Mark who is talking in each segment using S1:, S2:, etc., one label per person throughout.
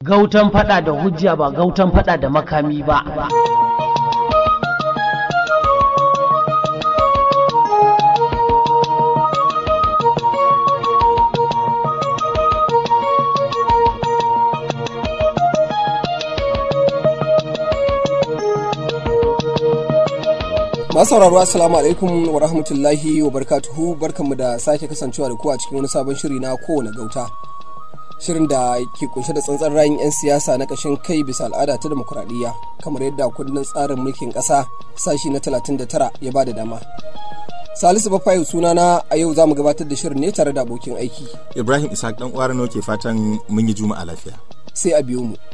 S1: Gautan fada da hujja ba gautan fada da makami ba.
S2: masu sauraro assalamu alaikum wa rahmatullahi wa barkatuhu barkanmu da sake kasancewa da ku a cikin wani sabon shiri na kowane gauta shirin da ke kunshe da tsantsar rayin 'yan siyasa na kashin kai bisa al'ada ta demokuraɗiyya kamar yadda kundin tsarin mulkin ƙasa sashi na 39 ya ba da dama salisu bafayu sunana a yau za mu gabatar da shirin ne tare da abokin aiki
S3: ibrahim ishaq dan uwar ke fatan mun yi juma'a lafiya
S2: sai a biyo mu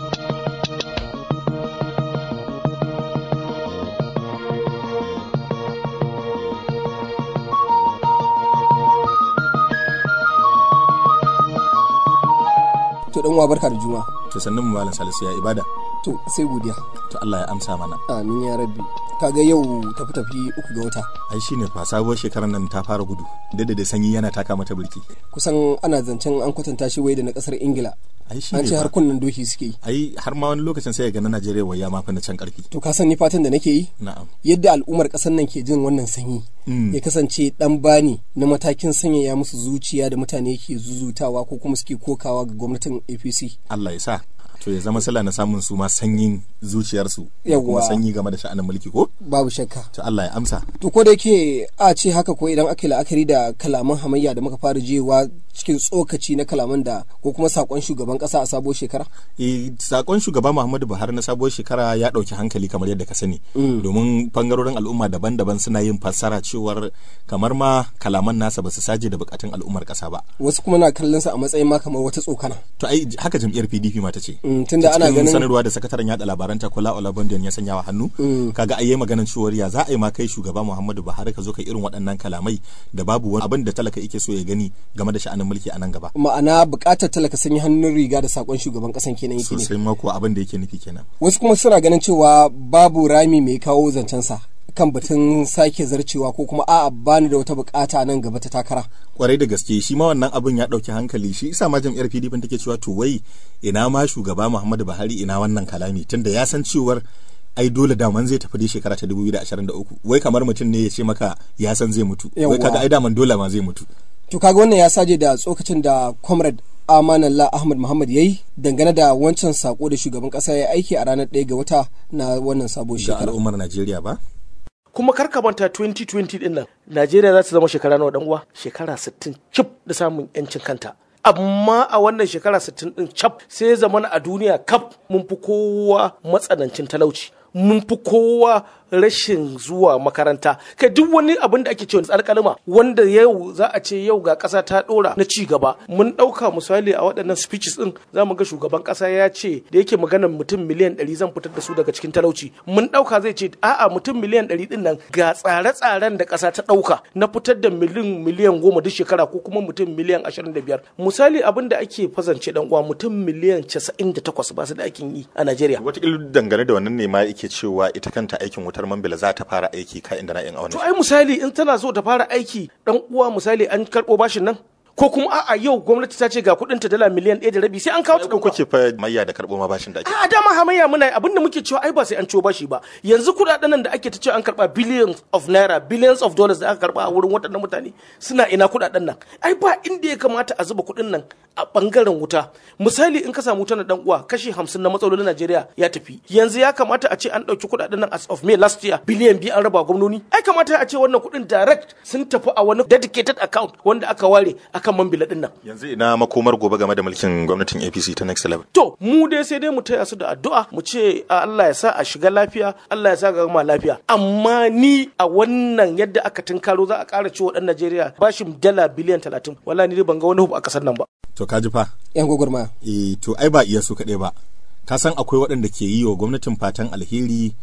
S2: to dan uwa barka da juma
S3: to sannan mu malam salisu ya ibada
S2: to sai godiya
S3: to Allah ya amsa mana
S2: amin ya rabbi kaga yau tafi tafi uku ga wata
S3: ai shine fa sabuwar shekarar nan ta fara gudu da da sanyi yana taka mata birki
S2: kusan ana zancen an kwatanta shi wai da na kasar ingila
S3: ai shine
S2: an ce har kunnen doki suke yi
S3: ai har ma wani lokacin sai ga na Najeriya waya ma fa na can karfi
S2: to ka san ni fatan da nake yi
S3: na'am
S2: yadda al'ummar kasar nan ke jin wannan sanyi ya kasance dan bani na matakin sanyaya musu zuciya da mutane ke zuzutawa ko kuma suke kokawa ga gwamnatin APC
S3: Allah ya sa to ya zama sala na samun su ma sanyin zuciyarsu da
S2: Yawwa.
S3: kuma sanyi game da sha'anin mulki ko
S2: babu shakka
S3: to Allah ya amsa
S2: to ko da yake a ce haka ko idan aka yi la'akari da kalaman hamayya da muka fara jewa cikin tsokaci na kalaman da ko kuma sakon shugaban kasa a sabuwar shekara
S3: e, sakon shugaba Muhammadu Buhari na sabuwar shekara ya dauki hankali kamar yadda ka sani domin bangarorin al'umma daban-daban suna yin fassara cewar kamar ma kalaman nasa ba su saje da bukatun al'ummar kasa ba
S2: wasu kuma na kallon sa a matsayin ma kamar wata tsokana
S3: to ai haka jam'iyyar PDP ma ta ce
S2: Mm, tunda ana
S3: cikin
S2: ganin
S3: sanarwa da sakataren yada labaranta Kola Olabundan ya sanya wa hannu kaga ai yayi maganan cewar ya za a yi ma kai shugaba Muhammadu Buhari ka zo ka irin waɗannan kalamai da babu wani abin da talaka yake so ya gani game da sha'anin mulki a nan gaba
S2: ma'ana bukatar talaka sanya hannun riga da sakon shugaban kasan kenan yake ne
S3: sosai ma kuwa abin da yake nufi kenan
S2: wasu kuma suna ganin cewa babu rami mai kawo zancensa kan batun sake zarcewa ko kuma a'a bani da wata bukata nan gaba ta takara
S3: kwarai da gaske shi ma wannan abin ya ɗauki hankali shi isa ma jam'iyyar PDP take cewa to wai ina ma shugaba Muhammadu Buhari ina wannan kalami tunda ya san cewar ai dole daman zai tafi dai shekara ta 2023 wai kamar mutum ne ya ce maka ya san zai mutu
S2: Yawwa.
S3: wai kaga ai daman dole ma zai mutu
S2: to kaga wannan ya saje da tsokacin da comrade amanallah ahmad muhammad ya yi dangane da wancan sako da shugaban kasa ya aiki a ranar 1 ga wata na wannan sabon
S3: da
S2: shekara
S3: al'ummar Najeriya ba
S4: kuma kar ka manta 2020 din nan Najeriya za ta zama shekara nawa dan uwa shekara 60 cif da samun yancin kanta amma a wannan shekara 60 din cap sai ya zama a duniya kaf mun fi kowa matsanancin talauci mun fi kowa rashin zuwa makaranta kai duk wani abin da ake cewa alƙalima wanda yau za a ce yau ga ƙasa ta ɗora na ci gaba mun ɗauka misali a waɗannan speeches ɗin za mu ga shugaban ƙasa ya ce da yake maganar mutum miliyan ɗari zan fitar da su daga cikin talauci mun ɗauka zai ce a'a mutum miliyan ɗari ɗin nan ga tsare-tsaren da ƙasa ta ɗauka na fitar da miliyan miliyan goma duk shekara ko kuma mutum miliyan ashirin da biyar misali abin da ake fazance ɗan uwa mutum miliyan casa'in da takwas ba su da aikin yi a Najeriya.
S3: wataƙila dangane da wannan ne ma yake cewa ita kanta aikin wutar mambila za ta fara aiki ka inda na yin
S4: To
S3: auna
S4: ai misali in tana so ta fara aiki dan uwa misali an karɓo bashin nan ko kuma a'a yau gwamnati ta ce ga kuɗin ta dala miliyan ɗaya da rabi sai an kawo ta
S3: ko kuke fa mayya da karɓo ma bashin da ake
S4: a dama hamayya muna yi abinda muke cewa ai ba sai an ciwo bashi ba yanzu kuɗaɗen nan da ake ta cewa an karɓa billions of naira billions of dollars da aka karɓa a wurin waɗannan mutane suna ina kuɗaɗen nan ai ba inda ya kamata a zuba kuɗin nan a ɓangaren wuta misali in ka samu wuta na dan uwa kashi hamsin na matsalolin Najeriya ya tafi yanzu ya kamata a ce an ɗauki kuɗaɗen nan as of May last year biliyan biyu an raba gwamnoni ai kamata a ce wannan kuɗin direct sun tafi a wani dedicated account wanda aka ware akan mambila ɗin nan
S3: yanzu ina makomar gobe game da mulkin gwamnatin APC ta next level
S4: To, mu dai sai dai mu taya su da addu'a mu ce a Allah ya sa a shiga lafiya, Allah ya sa ga gama lafiya. Amma ni a wannan yadda aka tunkaro za a ƙara ciwo ɗan Najeriya bashin dala biliyan talatin. Wala ni dai ban ga wani hub a ƙasar nan ba.
S3: to ka ji fa
S2: yan gwagwarmaya
S3: eh to ai ba iya su kaɗai ba ka san akwai waɗanda ke yi wa gwamnatin fatan alheri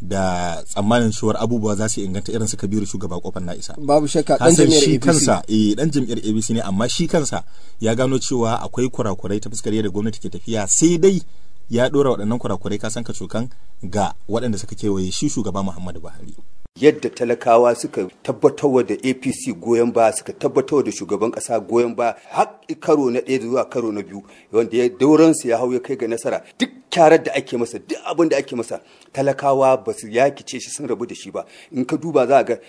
S3: da tsammanin cewar abubuwa za su inganta irin su kabiru shugaba kofar na isa
S2: babu shakka
S3: ka
S2: dan
S3: san
S2: jami'ar
S3: shi
S2: APC
S3: kansa eh dan jam'iyyar ABC ne amma shi kansa ya gano cewa akwai kurakurai ta fuskar yadda gwamnati ke tafiya sai dai ya dora waɗannan kurakurai ka san ka cokan ga waɗanda suka kewaye shi shugaba Muhammadu Buhari
S5: yadda talakawa suka tabbatarwa da apc goyon ba suka tabbatarwa da shugaban kasa goyon ba har karo na ɗaya zuwa karo na biyu wanda ya dauransu ya hau ya kai ga nasara duk kyarar da ake masa duk abin da ake masa talakawa ba su yakice shi sun rabu da shi ba in ka duba za a ga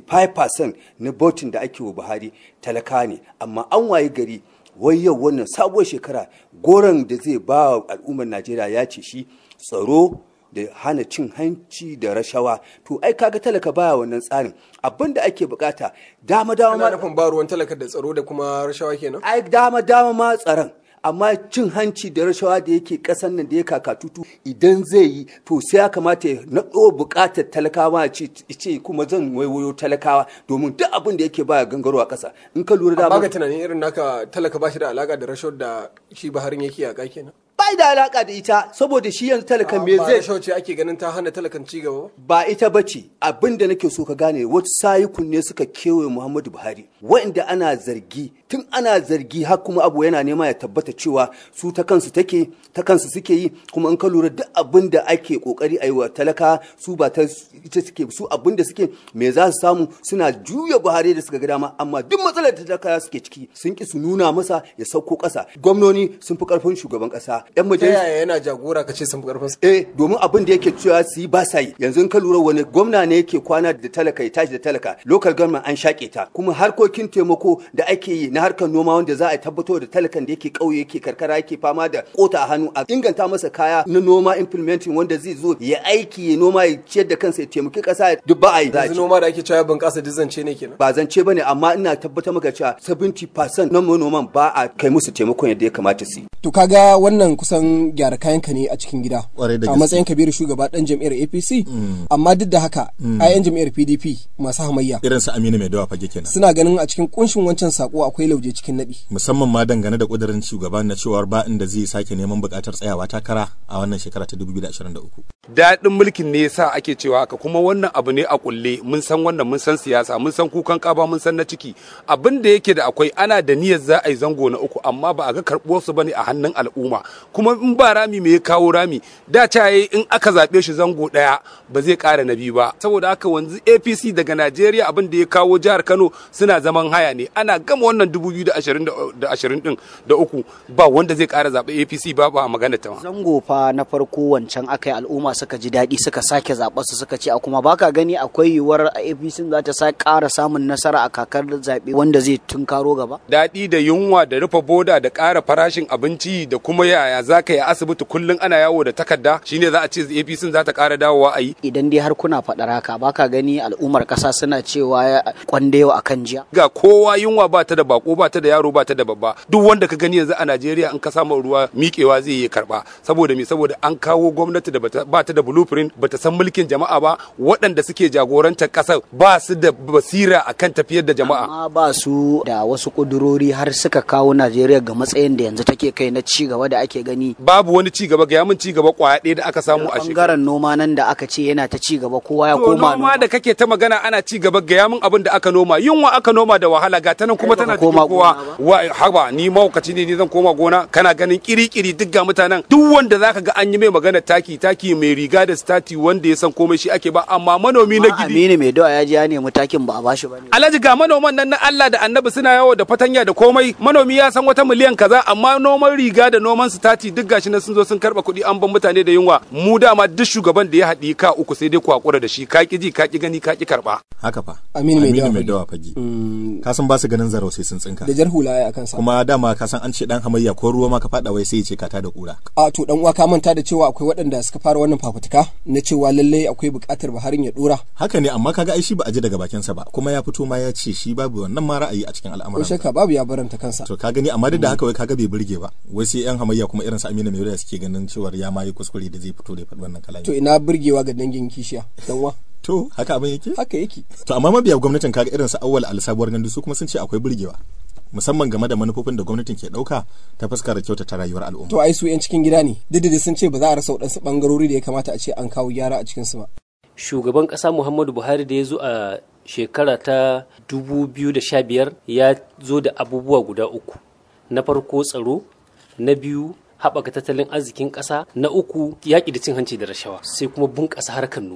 S5: 65% na botin da ake wa buhari talaka ne amma an waye gari wai yau wannan sabuwar shekara goron da zai ba wa al'ummar najeriya ya ce shi tsaro da hana cin hanci da rashawa to ai kaga talaka baya wannan tsarin abin da ake bukata dama dama
S2: Ana
S5: ma
S2: nufin ba ruwan talaka da tsaro da kuma rashawa kenan.
S5: ai dama dama ma tsaron amma cin hanci da rashawa da yake kasan nan da ya kakatutu idan zai yi to sai ya kamata ya naɗo buƙatar talakawa ya ce ce kuma zan waiwayo talakawa domin duk abin da yake baya gangarowa ƙasa in ka lura
S2: Ba
S5: dama
S2: ga tunanin irin naka talaka ba shi da alaka da rashawar da shi Buharin yake yaƙa kenan.
S5: bai da alaka da ita saboda shi yanzu talakan me
S2: Ba
S5: zai
S2: rashawar ce ake ganin ta hana talakan ci gaba ba.
S5: ba ita ba ce abin da nake so ka gane wasu sayikun ne suka kewaye muhammadu buhari waɗanda ana zargi tun ana zargi har kuma abu yana nema ya tabbata cewa su ta kansu take ta kansu suke yi kuma in ka lura duk abin da ake kokari a yi wa talaka su ba ta ita suke su abin da suke me za su samu suna juya buhari da suka ga dama amma duk matsalar da talaka suke ciki sun ki su nuna masa ya sauko ƙasa gwamnoni sun fi karfin shugaban ƙasa yan
S2: Ta
S5: majalisa
S2: yaya yana jagora ka ce sun fi karfin
S5: eh domin abin da yake cewa su yi ba sa yi yanzu in ka lura wani gwamna ne yake kwana da talaka ya tashi da talaka local government an shaƙe ta kuma harkokin taimako da ake yi na harkar noma wanda za a tabbatar da talakan da yake ƙauye yake karkara yake fama da kota a hannu a inganta masa kaya na noma implementing wanda zai zo ya aiki ya noma ya ciyar da kansa ya taimaki ƙasa duk ba a yi za a
S2: yanzu
S5: ci.
S2: noma da ake cewa bunƙasa duk zance ne kenan.
S5: ba zance bane amma ina tabbatar maka cewa 70% na manoman ba a kai musu taimakon yadda ya kamata su yi
S2: To kaga wannan kusan gyara kayanka ne a cikin gida.
S3: Kwarai da
S2: A
S3: gaske.
S2: matsayin kabiru shugaba dan jam'iyyar APC. Amma duk da haka, ayan jam'iyyar PDP masu hamayya
S3: irin su Aminu Mai Dawa fage kenan
S2: suna ganin a cikin kunshin wancan sako akwai lauje cikin naɗi.
S3: musamman ma dangane da kudirin shugaban na cewar ba inda zai sake neman bukatar tsayawa takara a wannan shekara ta 2023
S6: daɗin mulkin ne yasa ake cewa haka kuma wannan abu ne a kulle mun san wannan mun san siyasa mun san kukan kaba mun san na ciki abin da yake da akwai ana da niyyar za a yi zango na uku amma ba a ga karɓuwar su bane a hannun al'umma kuma in ba rami me ya kawo rami da ta yi in aka zaɓe shi zango ɗaya ba zai ƙara na biyu ba saboda haka wanzu APC daga Najeriya abin da ya kawo jihar Kano suna zaman haya ne ana gama wannan 2020 din da uku ba wanda zai ƙara zaɓe APC ba ba magana ta ma.
S7: zango fa na farko wancan aka yi al'umma suka ji daɗi suka sake zaɓar su suka ce a kuma baka gani akwai yiwuwar apc za ta sa ƙara samun nasara a kakar zaɓe wanda zai tunkaro gaba
S6: daɗi da yunwa da rufe boda da ƙara farashin abinci da kuma yaya za ka yi asibiti kullum ana yawo da takarda shine za a ce apc za ta ƙara dawowa a yi
S7: idan dai har kuna faɗar haka baka gani al'ummar ƙasa suna cewa kwandewa akan jiya
S6: ga kowa yunwa ba ta da bako ba ta da yaro ba ta da babba duk wanda ka gani yanzu a najeriya in ka samu ruwa miƙewa zai yi karɓa saboda me saboda an kawo gwamnati da bata- ba ta da blueprint bata san mulkin jama'a ba waɗanda suke jagorantar ƙasar ba su da basira akan tafiyar da jama'a
S7: amma ba su da wasu ƙudurori har suka kawo najeriya ga matsayin da yanzu take kai na ci gaba da ake gani
S6: babu wani ci gaba ga yamin ci gaba kwaya ɗaya da aka samu a shekara
S7: bangaren noma nan da aka ce yana ta ci gaba kowa ya
S6: To
S7: koma
S6: noma da kake ta magana ana ci gaba ga yamin abin da aka noma yunwa aka noma da wahala ga ta nan kuma
S7: Kai
S6: tana
S7: baka koma
S6: cikin kowa
S7: gona
S6: wa haba ni maukaci ne ni zan koma gona kana ganin kiri-kiri duk ga mutanen duk wanda zaka ga an yi mai magana taki taki mai riga da stati wanda ya san komai shi ake ba amma manomi na
S7: Amma
S6: gidi
S7: aminu mai dawa ya ji ya nemi takin ba a bashi ba ne
S6: Alhaji ga manoman nan na Allah da Annabi suna yawo da fatanya da komai manomi ya san wata miliyan kaza amma noman riga da noman stati duk gashi nan sun zo sun karba kuɗi an ban mutane da yunwa mu dama duk shugaban da ya haɗi ka uku sai dai ku hakura da shi ka ki ji ka ki gani ka ki karba
S3: haka fa
S2: Aminu Mai Dawa
S3: mai
S2: Fage.
S3: dawa fage ka san ba su ganin zarau sai sun tsinka
S2: Da jar hula ya akan sa.
S3: kuma dama ka san an ce dan hamayya ko ruwa ma ka fada wai sai ya ce ka ta da kura
S2: A to dan uwa ka manta da cewa akwai waɗanda suka fara wannan fafutuka na cewa lallai akwai buƙatar Buharin ya dora.
S3: haka ne amma kaga ai shi ba a ji daga bakinsa ba kuma ya fito ma ya ce shi babu wannan ma ra'ayi a cikin
S2: Ko
S3: al'amuran
S2: shakka babu ya baranta kansa.
S3: to ka gani amma duk da haka wai kaga bai burge ba wai sai yan hamayya kuma irin su Aminu Mai suke ganin cewar ya ma yi kuskure da zai fito da ya faɗi wannan kalami
S2: To ina burgewa ga dangin kishiya dan uwa.
S3: to haka abin yake
S2: Haka yake.
S3: to amma mabiya gwamnatin kaga irin su awwal al-sabuwar gandu su kuma sun ce akwai burgewa musamman game da manufofin da gwamnatin ke dauka ta fuskar kyautata rayuwar al'umma
S2: To ai su 'yan cikin gida ne. Duk da dai sun ce ba za a rasa waɗansu ɓangarori da ya kamata a ce an kawo gyara a cikinsu ba.
S8: shugaban ƙasa muhammadu buhari da ya zo a shekara ta 2015 ya zo da abubuwa guda uku na farko tsaro na biyu haɓaka tattalin arzikin ƙasa na uku yaƙi da cin hanci da rashawa sai kuma bunƙasa harkar noma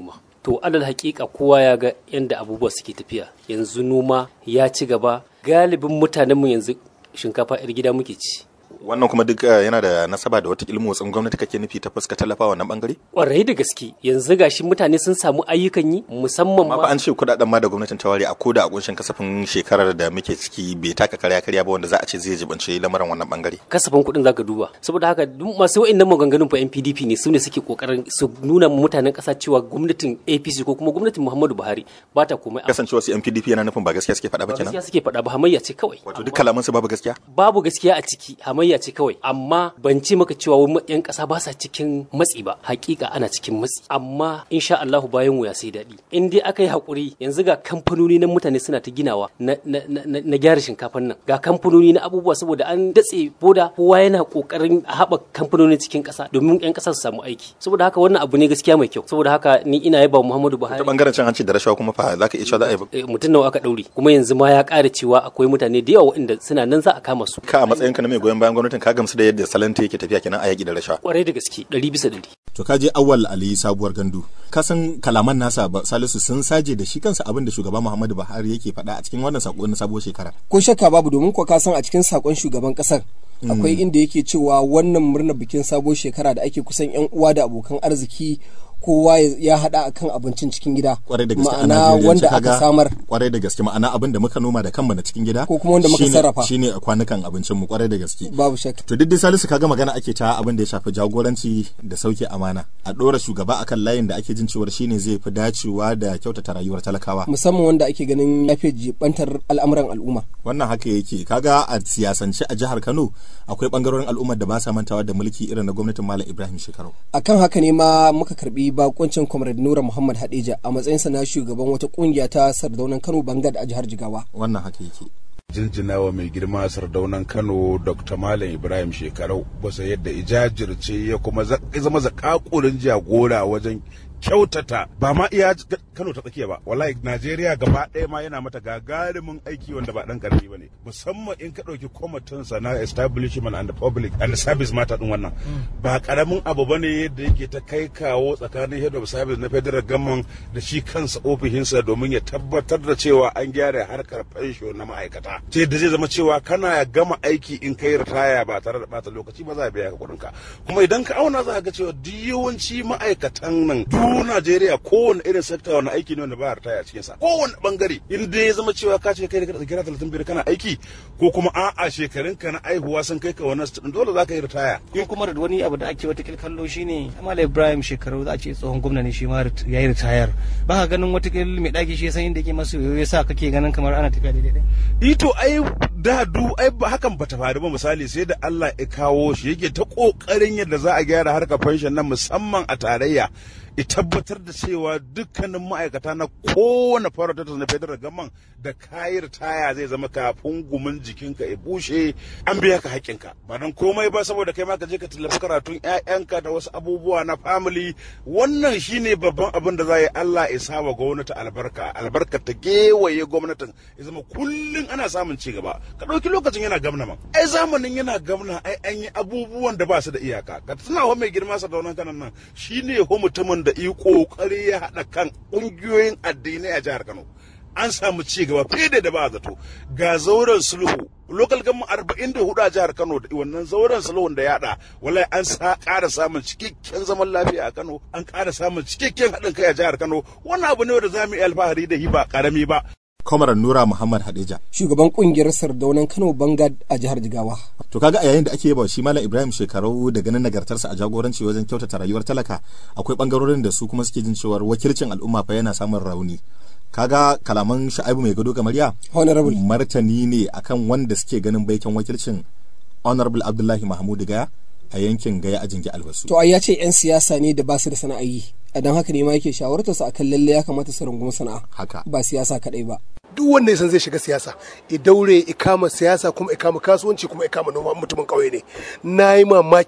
S8: to alal hakika kowa ya ga yadda abubuwa suke tafiya yanzu noma ya ci gaba galibin mutanenmu yanzu shinkafa 'yar gida muke ci
S3: wannan kuma duk eh, yana da nasaba da wata motsin gwamnati kake nufi ta fuska tallafa wannan bangare
S8: kwarai da gaske yanzu gashi mutane sun samu ayyukan yi musamman
S3: amma fa
S8: ma
S3: an ce kudaden ma da gwamnatin ta ware a koda a kunshin kasafin shekarar da muke ciki bai taka karya karya ba wanda za a ce zai jibance lamarin wannan bangare
S8: kasafin kuɗin zaka duba saboda haka duk masu wa'annan maganganun fa NPDP ne su ne suke kokarin su nuna ma mutanen ƙasa cewa gwamnatin APC ko kuma gwamnatin Muhammadu Buhari ba ta komai
S3: kasancewa su NPDP yana nufin ba gaskiya suke faɗa ba
S8: ba
S3: kenan
S8: gaskiya suke faɗa ba hamayya ce kawai
S3: wato duk kalaman su babu gaskiya
S8: babu gaskiya a ciki hamayya ce kawai amma ban ce maka cewa wai yan ƙasa ba sa cikin matsi ba hakika ana cikin matsi amma insha Allahu bayan wuya sai daɗi in dai aka yi hakuri yanzu ga kamfanoni na mutane suna ta ginawa na, na, na, na, na gyara shinkafan nan ga kamfanoni na abubuwa saboda an datse boda kowa yana kokarin a haɓa kamfanoni cikin ƙasa domin yan ƙasa su samu aiki saboda haka wannan abu ne gaskiya mai kyau saboda haka ni ina yaba wa Muhammadu
S3: ta
S8: Buhari
S3: bangaren cin hanci da rashawa kuma fa zaka iya cewa za a yi
S8: eh, mutum nawa aka ɗaure kuma yanzu ma ya ƙara cewa akwai mutane da yawa waɗanda suna nan za a kama su
S3: ka a matsayinka na mai goyon bayan gwamnatin ka gamsu da yadda salanta yake tafiya kenan a yaki da rashawa
S8: kwarai da gaske ɗari bisa ɗari
S3: to ka je awwal ali sabuwar gandu ka san kalaman nasa ba salisu sun saje da shi kansa abin da shugaba muhammadu buhari yake faɗa a cikin wannan sako na sabuwar shekara
S2: ko shakka babu domin ko ka san a cikin sakon shugaban kasar akwai inda yake cewa wannan murnar bikin sabuwar shekara da ake kusan yan uwa da abokan arziki kowa ya- ya hada akan abincin cikin gida
S3: kwarai da gaske a
S2: ma'ana
S3: Najeriya
S2: wanda aka samar
S3: kwarai da gaske ma'ana abin da muka noma da kanmu na cikin gida
S2: Ko kuma wanda muka
S3: shine-
S2: sarrafa.
S3: shine kwanukan abincin mu kwarai da gaske
S2: babu shakka
S3: to duk dai salisu kaga magana ake ta abin da ya shafi jagoranci da sauke amana a dora shugaba akan layin da ake jin cewar shine zai fi dacewa da kyautata rayuwar talakawa
S2: musamman wanda ake ganin ya fi jibantar al'amuran al'umma
S3: wannan haka yake kaga a siyasance a jihar Kano akwai bangarorin al'ummar da ba sa mantawa da mulki irin na gwamnatin Malam Ibrahim Shekaru
S2: akan haka ne ma muka karbi bakoncin comrade nura muhammad hadeja a matsayinsa na shugaban wata kungiya ta sardaunan kano bangad a jihar jigawa
S3: wannan haka yake
S9: jinjinawa mai girma sardaunan kano dr malam ibrahim shekarau basa yadda ijajirce ya kuma za- ya zama zakakurin jagora wajen kyautata ba ma iya j- kano ta tsakiya ba wallahi najeriya gaba ɗaya ma yana mata gagarumin aiki wanda ba ɗan ƙarfi ba ne musamman in ka ɗauki kwamitinsa na establishment and public and service mata ɗin wannan ba ƙaramin abu ba ne yadda yake ta kai kawo tsakanin head of service na federal government da shi kansa ofishinsa domin ya tabbatar da cewa an gyara harkar fensho na ma'aikata ta yadda zai zama cewa kana gama aiki in kai ritaya ba tare da bata lokaci ba za a biya ka kuɗinka kuma idan ka auna za ka ga cewa duk yawanci ma'aikatan nan duk Najeriya kowane irin sekta wani aiki ne wanda ba a ritaya a cikinsa kowane bangare in dai ya zama cewa ka ce kai da kira talatin biyar kana aiki ko kuma a'a shekarunka na aihuwa sun kai ka wannan sittin dole za ka yi ritaya
S10: ko kuma da wani abu da ake wata kallo shine Amal Ibrahim shekaru za a ce tsohon gwamna ne shi ma rit- ya yi ritayar ba ka ganin wata mai ɗaki shi ya san inda yake masa yoyo ya sa kake ganin kamar ana tafiya daidai
S9: ito ai da du ai ba hakan bata faru ba misali sai da Allah ya kawo shi yake ta kokarin yadda za a gyara harkar pension nan musamman a tarayya ya tabbatar da cewa dukkanin ma'aikata na kowane farautar na federal gaman da kayi ritaya zai zama kafin gumin jikinka ya bushe an biya ka haƙƙinka ba don komai ba saboda kai ma ka je ka tallafi karatun 'ya'yanka da wasu abubuwa na family wannan shine babban abin da za yi Allah ya sa wa gwamnati albarka albarka ta gewaye gwamnatin ya zama kullum ana samun ci gaba ka ɗauki lokacin yana gamna man ai zamanin yana gamna ai an yi abubuwan da ba su da iyaka ka tuna wa mai girma sa daunan kanan nan shine ho mutumin da yi kokari ya haɗa kan ƙungiyoyin addinai a jihar Kano an samu ci gaba fiye da da ba zato ga zauren sulhu local government arba'in da hudu a jihar kano da wannan zauren sulhun da yada wallahi an sa ƙara samun cikakken zaman lafiya a kano an ƙara samun cikakken haɗin kai a jihar kano wannan abu ne wanda za mu yi alfahari da hi ba ƙarami ba
S3: Kwamarar Nura Muhammad Hadeja.
S2: shugaban kungiyar sardaunan kano bangad a jihar jigawa
S3: To kaga a yayin da ake yaba shi Malam Ibrahim shekaru da ganin nagartarsa a jagoranci wajen kyautata rayuwar talaka akwai bangarorin da su kuma suke jin cewar wakilcin al'umma fa yana samun rauni. Kaga kalaman Sha'ibu mai gado gamariya
S2: honorable
S3: martani ne akan wanda suke ganin baikin wakilcin Honorable Abdullahi Mahmud Gaya a yankin Gaya a jingi albasu.
S2: to ai ya ce 'yan siyasa ne da ba su da sana'ayi a don haka ne ma yake shawartar su akan lalle ya kamata su rungumi sana'a
S3: Haka.
S2: ba siyasa kadai ba
S11: duk wanda ya san zai shiga siyasa ya daure ya kama siyasa kuma ya kama kasuwanci kuma ya kama noma mutumin kauye ne na yi mamakin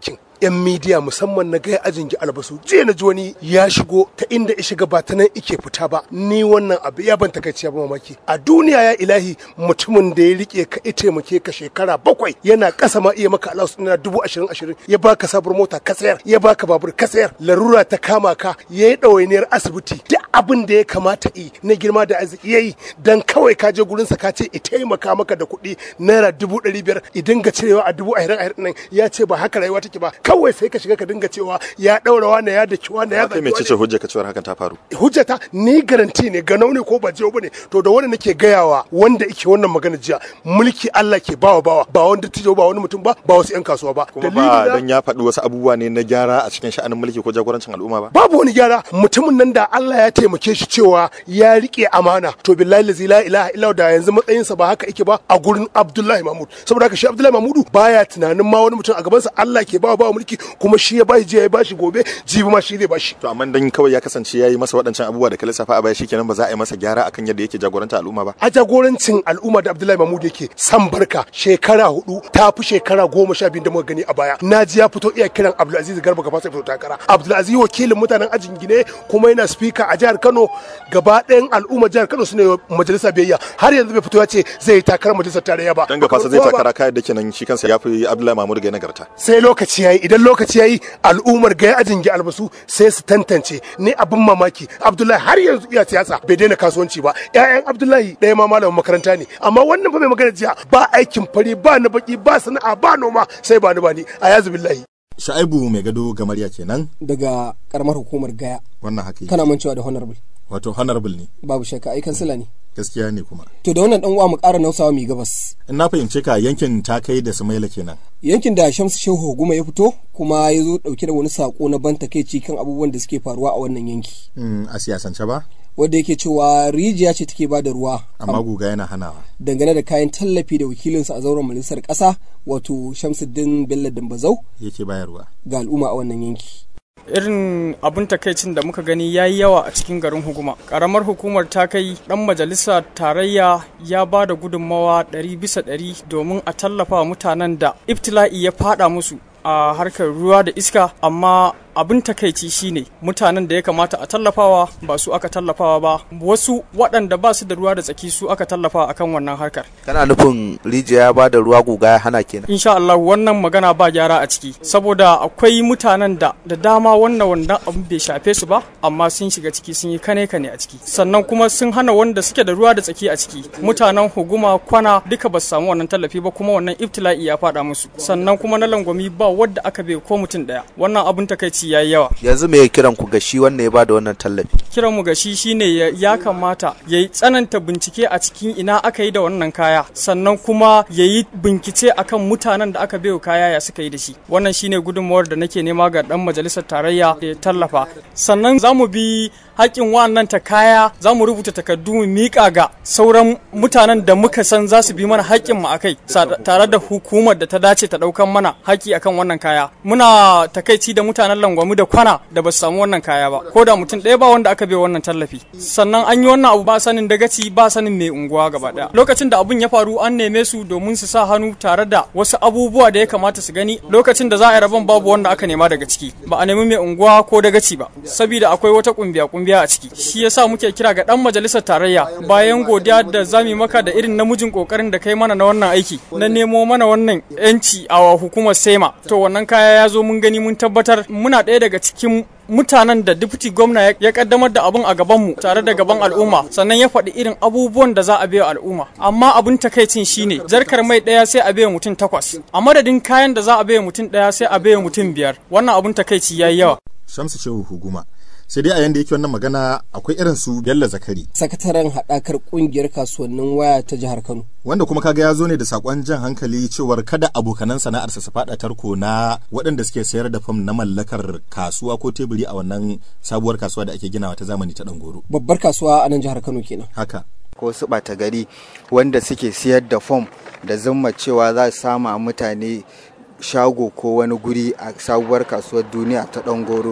S11: yan midiya musamman na gaya ajin gi albasu je na ji wani ya shigo ta inda ya shiga ba ta nan ike fita ba ni wannan abu ya ban takaici ba mamaki a duniya ya ilahi mutumin da ya rike ka ita taimake ka shekara bakwai yana kasa ma iya maka alaus na dubu ashirin ashirin ya baka sabuwar mota ka sayar ya baka babur ka sayar larura ta kama ka ya yi ɗawainiyar asibiti duk abin da ya kamata yi na girma da arziki ya yi dan kawai ka je gurinsa ka ce i taimaka maka da kuɗi naira dubu ɗari biyar i dinga cirewa a dubu ahirin ahirin nan ya ce ba haka rayuwa take ba kawai sai ka shiga ka dinga cewa ya ɗaura wani ya da kiwa ya
S3: kai mai ce hujja ka cewar hakan ta faru
S11: hujjata ni garanti ne ganau ne ko ba jiyo bane to da wani nake gayawa wanda yake wannan magana jiya mulki Allah ke bawa bawa ba wanda tijo ba wani mutum ba ba wasu yan kasuwa ba
S3: kuma ba dan ya faɗi wasu abubuwa ne na gyara a cikin sha'anin mulki ko jagorancin al'umma ba
S11: babu wani gyara mutumin nan da Allah ya taimake shi cewa ya rike amana to billahi lazi la ilaha illa da yanzu matsayinsa ba haka yake ba a gurin Abdullahi Mahmud saboda haka shi Abdullahi Mahmudu baya tunanin ma wani mutum a gabansa Allah ke bawa bawa mulki kuma shi ya bashi jiya ya bashi gobe jibi ma shi zai bashi
S3: to amma dan kawai ya kasance yayi masa waɗancan abubuwa da ka lissafa a baya shikenan ba za a yi masa gyara akan yadda yake jagoranta al'umma ba
S11: a jagorancin al'umma da Abdullahi Mahmud yake san barka shekara hudu ta fi shekara goma sha biyu da muka gani a baya na ji ya fito iya kiran Abdulaziz Garba gaba sai fito takara Abdulaziz wakilin mutanen ajin gine kuma yana speaker a jihar Kano gaba ɗayan al'umma jihar Kano su ne majalisa biyayya har yanzu bai fito ya ce zai takarar majalisar tarayya ba
S3: dan gafasa zai takara kai da kenan shi kansa ya fi Abdullahi Mahmud ga nagarta
S11: sai lokaci yayi idan lokaci yayi al'ummar ga ajin gi albasu sai su tantance ni abin mamaki Abdullahi har yanzu iya siyasa bai daina kasuwanci ba ƴaƴan Abdullahi ɗaya ma malamin makaranta ne amma wannan fa mai magana jiya ba aikin fari ba na baki ba sana'a ba noma sai ba ni ba ni a yazu billahi
S3: Sha'ibu mai gado gamariya kenan
S2: daga karamar hukumar gaya
S3: wannan haka
S2: kana mancewa da honorable
S3: wato honorable ne
S2: babu shakka ai kansila ne
S3: gaskiya ne kuma
S2: to da wannan dan uwa mu ƙara nausawa mai gabas
S3: in na fahimce ka yankin ta kai da Sumaila kenan
S2: yankin da Shamsu Shehu Guma ya fito kuma ya zo dauke da wani sako na ban takeici kan abubuwan da suke faruwa a wannan yanki
S3: a siyasance ba
S2: wanda yake cewa rijiya ce take ba da ruwa
S3: amma guga yana hanawa
S2: dangane da kayan tallafi da wakilinsa a zauren majalisar ƙasa wato Shamsuddin Bello Dambazau
S3: yake bayarwa
S2: ga al'umma a wannan yanki
S12: irin abin takaicin da muka gani ya yi yawa a cikin garin hukuma karamar hukumar ta kai dan majalisa tarayya ya ba da gudunmawa ɗari bisa ɗari domin a tallafa mutanen da ibtila'i ya fada musu a harkar ruwa da iska amma abin takaici shine mutanen da ya kamata a tallafawa ba su aka tallafawa ba wasu waɗanda ba su da ruwa da tsaki su aka tallafa akan wannan harkar
S13: kana nufin rijiya ya ba da ruwa guga ya hana kenan
S12: insha Allah wannan magana ba gyara a ciki saboda akwai mutanen da da dama wannan wannan abin bai shafe su ba amma sun shiga ciki sun yi kane kane a ciki sannan kuma sun hana wanda suke da ruwa da tsaki a ciki mutanen huguma kwana duka ba su samu wannan tallafi ba kuma wannan ibtila'i ya faɗa musu sannan kuma na langwami ba wadda aka bai ko mutum ɗaya wannan abin takaici ya yi yawa
S13: yanzu me kiran ku ga shi wanda ya bada wannan tallafi
S12: kiran mu ga shi shine ya kamata ya yi tsananta bincike a cikin ina aka yi da wannan kaya sannan kuma ya yi bincike akan mutanen da aka baiwa kaya ya suka yi da shi wannan shine gudunmawar da nake nema ga dan majalisar tarayya da ya tallafa sannan za mu bi haƙƙin wannan ta kaya za mu rubuta takardu mu miƙa ga sauran mutanen da muka san za su bi mana haƙƙin mu akai tare da hukumar da ta dace ta ɗaukan mana haƙƙi akan wannan kaya muna takaici da mutanen langwamu da kwana da ba su samu wannan kaya ba ko da mutum ɗaya ba wanda aka bai wannan tallafi sannan an yi wannan abu ba sanin dagaci ba sanin mai unguwa gaba ɗaya lokacin da abun ya faru an neme su domin su sa hannu tare da wasu abubuwa da ya kamata su gani lokacin da za a yi rabon babu wanda aka nema daga ciki ba a nemi mai unguwa ko dagaci ba saboda akwai wata kumbiya kumbiya a ciki shi yasa muke kira ga dan majalisar tarayya bayan godiya da zamu maka da irin namijin kokarin da kai mana na wannan aiki na nemo mana wannan yanci a hukumar sema to wannan kaya ya zo mun gani mun tabbatar muna ɗaya daga cikin mutanen da deputy gwamna ya kaddamar da abun a gabanmu tare da gaban al'umma sannan ya faɗi irin abubuwan da za a biya al'umma amma abun takaicin shine jarkar mai ɗaya sai a biya mutum takwas a madadin kayan da za a biya mutum ɗaya sai a biya mutum biyar wannan abun takaici yayi yawa
S3: shamsu shehu huguma sai dai a yanda yake wannan magana akwai irin su Bello Zakari
S2: sakataren haɗakar ƙungiyar kasuwannin waya ta jihar Kano
S3: wanda kuma kaga ya zo ne da sakon jan hankali cewar kada abokanan sana'arsa su faɗa tarko na waɗanda suke sayar da fam na mallakar kasuwa ko teburi a wannan sabuwar kasuwa da ake ginawa ta zamani ta Dangoro
S2: babbar kasuwa a nan jihar Kano kenan
S3: haka
S13: ko su ɓata gari wanda suke siyar da fom da zumma cewa za su sama mutane shago ko wani guri a sabuwar kasuwar duniya ta Dangoro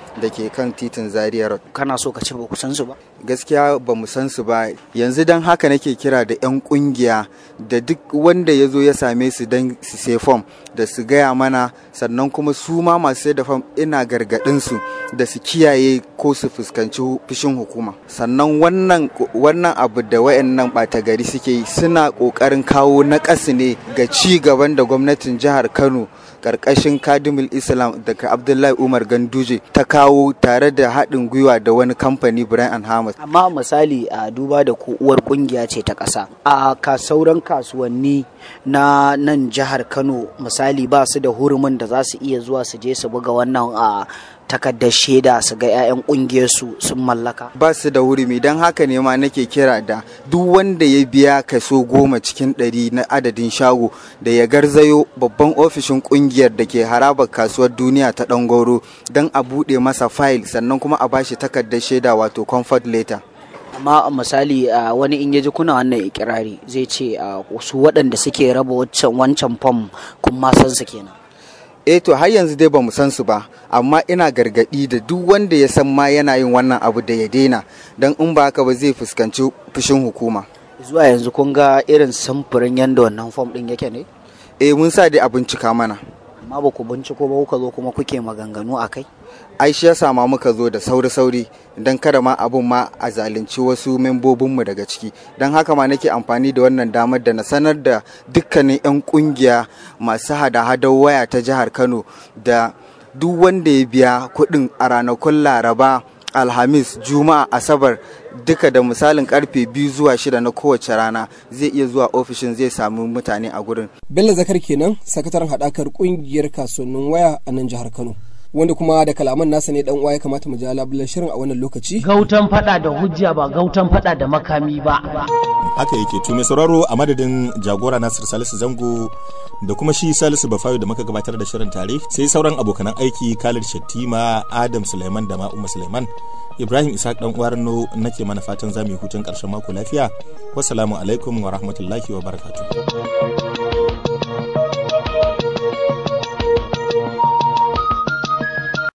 S13: da ke kan titin zaria road
S7: kana so ka ce ba ku san su ba
S13: gaskiya ba mu san su ba yanzu don haka nake kira da 'yan kungiya da duk wanda ya zo ya same su don su sai fom da su gaya mana sannan kuma su ma masu sai da fom ina gargaɗin su da su kiyaye ko su fuskanci fushin hukuma sannan wannan wannan abu da wayannan ɓata gari suke yi suna ƙoƙarin kawo naƙasu ne ga ci gaban da gwamnatin jihar kano karkashin kadimul islam daga abdullahi umar ganduje ta kawo tare da haɗin gwiwa da wani kamfani brian hamas
S7: amma misali a duba da ku uwar kungiya ce ta ƙasa a ka sauran kasuwanni na nan jihar kano misali ba su da hurumin da za su iya zuwa su je su buga wannan a takardar shaida su ga 'ya'yan ƙungiyarsu sun mallaka
S13: ba su da hurumi don haka ne ma nake kira da duk wanda ya biya kaso goma cikin ɗari na adadin shago da ya garzayo babban ofishin ƙungiyar da ke harabar kasuwar duniya ta ɗangoro don a buɗe masa fayil sannan kuma a bashi takardar shaida wato comfort letter
S7: amma misali a wani in yaji kuna wannan ikirari zai ce a su waɗanda suke raba wancan fam kun ma san su kenan
S13: eh to har yanzu dai bamu san su ba amma ina gargadi da duk wanda ya san ma yana yin wannan abu da ya daina don in ba haka ba zai fuskanci fushin hukuma
S7: zuwa yanzu kun ga irin samfurin yadda wannan fom din yake ne
S13: eh mun sa dai a bincika mana
S7: amma ba ku binciko ba kuka zo kuma kuke maganganu a kai
S13: ai shi yasa ma muka zo da sauri-sauri don kada ma abun ma a zalunci wasu membobinmu daga ciki don haka ma nake amfani da wannan damar da na sanar da dukkanin 'yan kungiya masu hada-hadar waya ta jihar kano da duk wanda ya biya kuɗin a ranakun laraba alhamis juma'a asabar duka da misalin karfe biyu zuwa shida na kowace rana zai iya zuwa ofishin zai samu mutane a gurin
S2: bello zakar kenan sakataren haɗakar ƙungiyar kasuwannin waya a nan jihar kano wanda kuma da kalaman nasa ne dan uwa ya kamata mu ja labulan shirin a wannan lokaci
S1: gautan fada da hujja ba gautan fada da makami ba
S3: haka yake to mai sauraro a madadin jagora Nasir Salisu Zango da kuma shi Salisu Bafayo da muka gabatar da shirin tare sai sauran abokanan aiki Khalid Shattima Adam Suleiman da Ma'umma Suleiman Ibrahim Isaac dan uwarno nake mana fatan zamu yi hutun karshen mako lafiya wassalamu alaikum wa rahmatullahi wa barakatuh